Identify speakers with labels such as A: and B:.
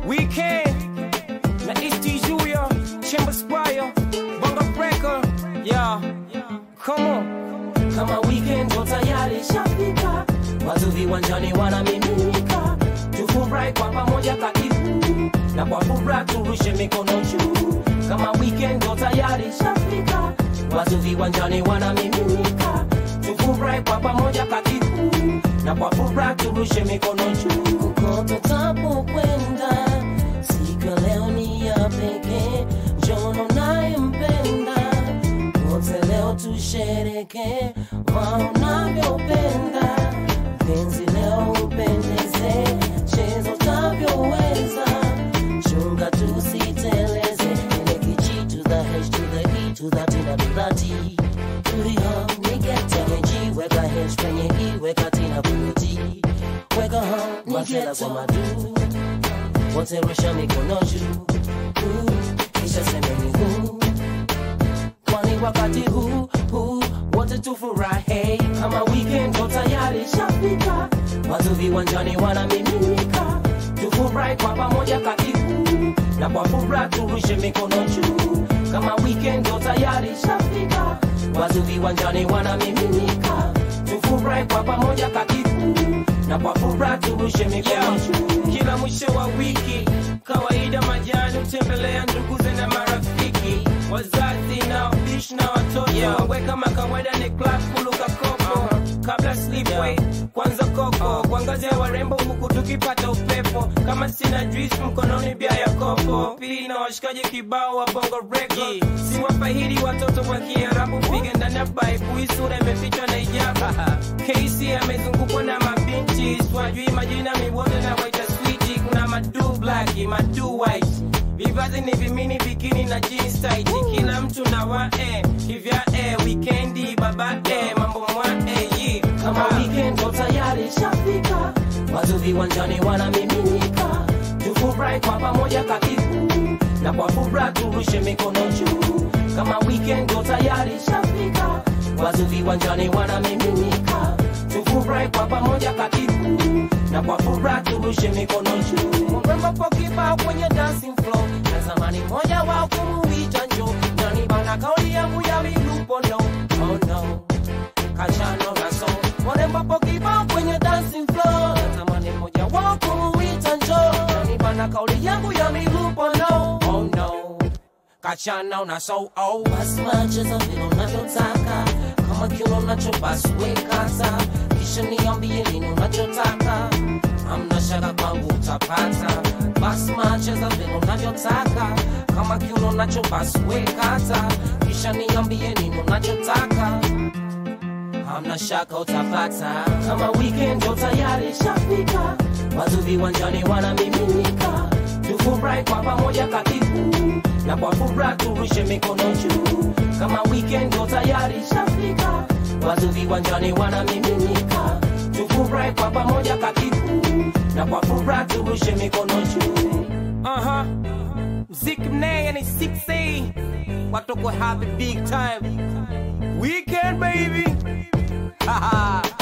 A: Weekend na East Julia, Chamber Squire, Bongo Breaker, yeah, come on.
B: kama weekend ndo tayari shafika, watu viwanjani wanamiminika, tufurahi kwa pamoja katibu na kwa furaha turushe mikono juu. Kama weekend ndo tayari shafika, watu viwanjani wanamiminika, tufurahi kwa pamoja katibu na kwa furaha turushe mikono juu. Kokote utapokwenda, siku ya leo ni ya pekee, njono nayempenda wote leo tushereke wanavyopenda penzi leo upendeze chezo tavyoweza chunga tusiteleze ile kichi to the h to the e to the t na to the t tuliho nigete ji weka h kwenye i weka t na kwenye t weka ho nigete kwa madu wote rusha mikono juu Uh, kisha semeni huu kwani wakati huu huu wote tufurahi kama weekend ndo tayari shafika watu viwanjani wanamiminika tufurahi kwa pamoja katibu na kwa furaha turushe mikono juu kama weekend ndo tayari shafika watu viwanjani wanamiminika tufurahi kwa pamoja katibu na kwa furaha turushe mikono
A: Yeah.
B: juu
A: Kila mwisho wa wiki kawaida majani hutembelea nduguze na marafiki wazazi na wabishi na watoto yeah. we kama kawaida ni club kuluka koko kabla slipway kwanza koko kuangazia warembo huku tukipata upepo kama sina juice mkononi bia ya kopo pili na washikaji kibao wa bongo reki si wafahidi watoto wa kiarabu piga ndani ya baibu hii sura imefichwa na ijaba kc amezungukwa na mabinti swajui majina miwote na waita switi kuna madu black madu white vivazi ni vimini bikini na jeans tight kila mtu na wae kivya e wikendi baba e mambo mwa e yi
B: kama weekend ndo tayari shafika, watu viwanjani wanamiminika, tufurahi kwa pamoja katibu na kwa furaha turushe mikono juu. Kama weekend ndo tayari shafika, watu viwanjani wanamiminika, tufurahi kwa pamoja katibu na kwa furaha turushe mikono juu. Mrembo po kibao kwenye dancing floor, natamani mmoja wao kumuita njo, nani bana kauli yangu ya milupo no, oh no kachano na so warembo po kibao kwenye dancing floor natamani mmoja wao kumuita njo nani bana kauli yangu ya milupo no oh no kachana na so oh basi macheza vile unavyotaka kama kile unacho basi wekata kisha niambie nini unachotaka amna shaka kwangu utapata basi macheza vile unavyotaka kama kile unacho basi wekata kisha niambie nini unachotaka hamna shaka utapata kama weekend ndo tayari shafika watu viwanjani wanamiminika tufurahi kwa pamoja katibu na kwa furaha turushe mikono juu kama weekend ndo tayari shafika watu viwanjani wanamiminika tufurahi kwa pamoja katibu na kwa furaha turushe mikono juu
A: Aha. Mziki mnene ni 6A. Watu ko have a big time. Weekend baby. Haha.